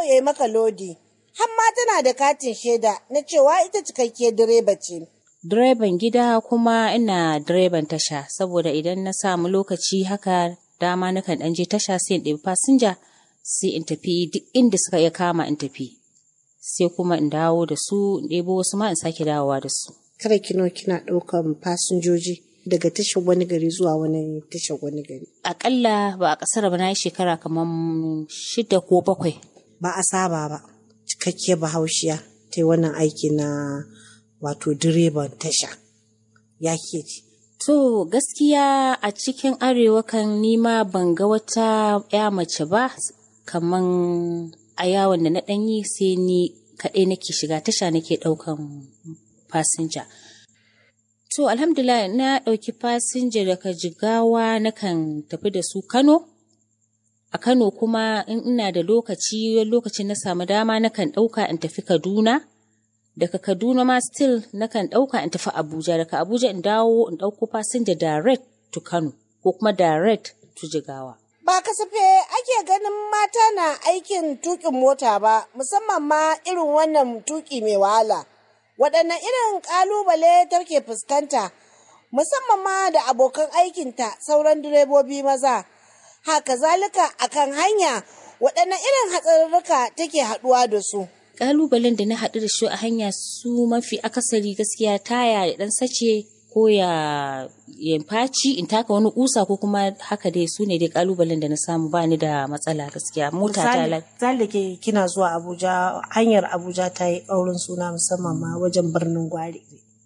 ya yi maka lodi. Hamma tana da katin shaida na cewa ita cikakkiyar direba ce. Direban gida kuma ina direban tasha saboda idan na samu lokaci haka dama nakan ɗan je tasha sai in ɗebi fasinja sai in tafi duk inda suka iya kama in tafi. Sai kuma in dawo da su in ɗebo wasu ma in sake dawowa da su. Kada kino kina ɗaukan fasinjoji daga tashar wani gari zuwa wani tashar wani gari. Aƙalla ba a ƙasar ba na yi shekara kamar shida ko bakwai. Ba a saba ba. Cikakkiyar bahaushiya ta yi wannan aiki na wato direban tasha. Ya ke ci. To gaskiya a cikin arewa kan nima ban ga wata ya mace ba kaman a yawon da na ɗanyi sai ni kaɗai nake shiga tasha nake ɗaukan fasinja. To alhamdulillah na ɗauki fasinja daga jigawa nakan tafi da su Kano. A Kano kuma in ina da lokaci lokacin na samu dama nakan ɗauka in tafi Kaduna. Daga Kaduna ma still nakan ɗauka in tafi Abuja. Daga Abuja in dawo in ɗauko fasinja direct to Kano ko kuma direct to Jigawa. Ba kasafe ake ganin mata na aikin tuƙin mota ba, musamman ma irin wannan tuƙi mai wahala. Waɗanne irin ƙalubale take fuskanta, musamman ma da abokan aikinta sauran direbobi maza. Haka zalika akan hanya waɗanne irin hatsarurruka take haɗuwa da su. Ƙalubalen da na haɗu da shi a hanya su mafi akasari gaskiya taya ya ɗan sace ko ya ya faci in taka wani kusa ko kuma haka dai su ne dai ƙalubalen da na samu ba ni da matsala gaskiya mota ta Misali ke kina zuwa Abuja, hanyar Abuja ta yi ƙaurin suna musamman ma wajen birnin Gwari.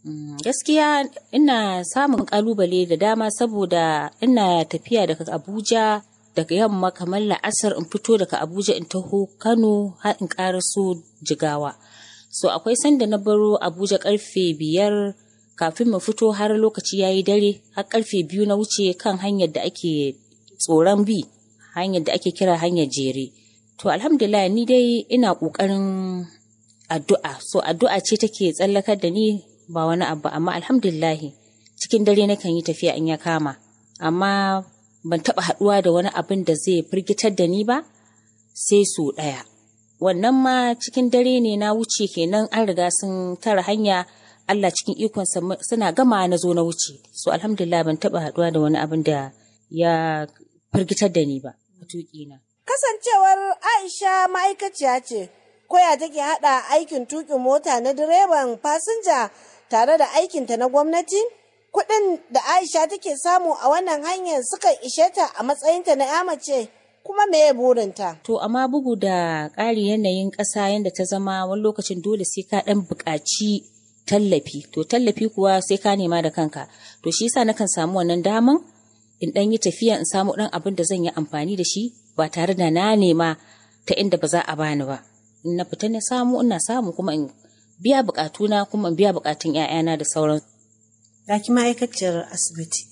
gaskiya ina samun ƙalubale da dama saboda ina tafiya daga Abuja daga yamma kamar la'asar in fito daga Abuja in taho Kano har in ƙaraso Jigawa. So akwai sanda na baro Abuja karfe biyar kafin mu fito har lokaci ya yi dare har karfe biyu na wuce kan hanyar da ake tsoron bi hanyar da ake kira hanyar jere. To alhamdulillah ni dai ina ƙoƙarin addu'a. So addu'a ce take tsallakar da ni ba wani abu amma alhamdulillah cikin dare nakan yi tafiya in ya kama. Amma ban taɓa haɗuwa da wani abin da zai firgitar da ni ba sai su ɗaya. Wannan ma cikin dare ne na wuce kenan an riga sun tara hanya Allah cikin ikonsa suna gama na zo na wuce. So alhamdulillah ban taɓa haɗuwa da wani abin da ya firgitar da ni ba a tuƙina. Kasancewar Aisha ma'aikaciya ce, koya take haɗa aikin tuƙin mota na direban fasinja tare da aikinta na gwamnati? Kuɗin da Aisha take samu a wannan hanyar sukan ishe ta a matsayinta na ya mace kuma me burinta? To amma bugu da ƙari yanayin ƙasa yadda ta zama wani lokacin dole sai ka ɗan buƙaci tallafi. To tallafi kuwa sai ka nema da kanka. To shi yasa nakan samu wannan daman in ɗan yi tafiya in samu ɗan abin da zan yi amfani da shi ba tare da na nema ta inda ba za a bani ba. In na fita na samu ina samu kuma in biya buƙatuna kuma in biya buƙatun 'ya'yana da sauran. Ga ki ma'aikaciyar asibiti,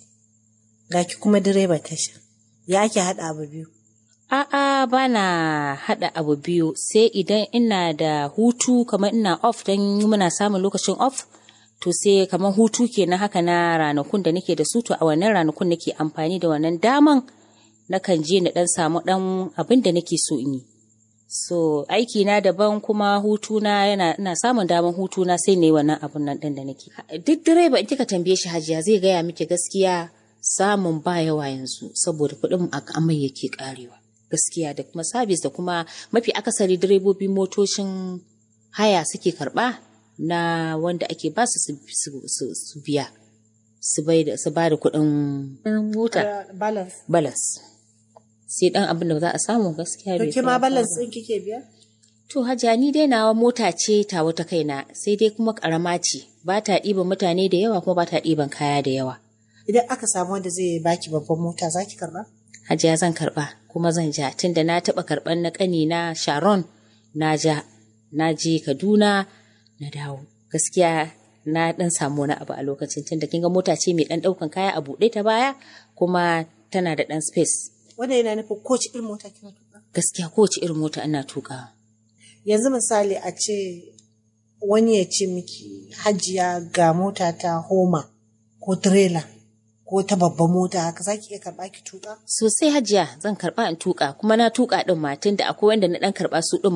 ga ki kuma direba tasha, ya ake haɗa abu biyu. A'a ba na haɗa abu biyu sai idan ina da hutu kamar ina off don muna samun lokacin off to sai kamar hutu kenan haka na ranakun da nake da su to a wannan ranakun nake amfani da wannan daman nakan je na ɗan samu ɗan abin da nake so in yi. So aiki na daban kuma hutuna yana ina samun daman hutuna sai ne wannan abun nan ɗin da nake. Duk direba in kika tambaye shi hajiya zai gaya miki gaskiya samun ba yawa yanzu saboda kuɗin a amai yake karewa. gaskiya da kuma sabis da kuma mafi akasari direbobi motocin haya suke karba na wanda ake ba su su biya su ba da kuɗin mota balance sai dan abin da za a samu gaskiya bai ma balance ɗin kike biya to hajiya ni dai nawa mota ce ta wata kaina sai dai kuma karama ce ba ta ɗiban mutane da yawa kuma ba ta ɗiban kaya da yawa idan aka samu wanda zai baki babban mota za ki karba hajiya zan karba kuma zan ja tunda na taɓa karɓar na ƙani na sharon na ja na je kaduna na dawo gaskiya na ɗan samu wani abu a lokacin tunda kin ga mota ce mai ɗan ɗaukan kaya a buɗe ta baya kuma tana da ɗan space wanda yana nufin kowace irin mota kina tuka gaskiya kowace irin mota ina tuka yanzu misali a ce wani ya ce miki hajiya ga mota ta homa ko trailer ko ta babban mota haka za ki iya karɓa ki tuƙa? Sosai hajiya zan karɓa in tuƙa kuma na tuƙa ɗin ma tunda akwai wanda na ɗan karɓa su ɗin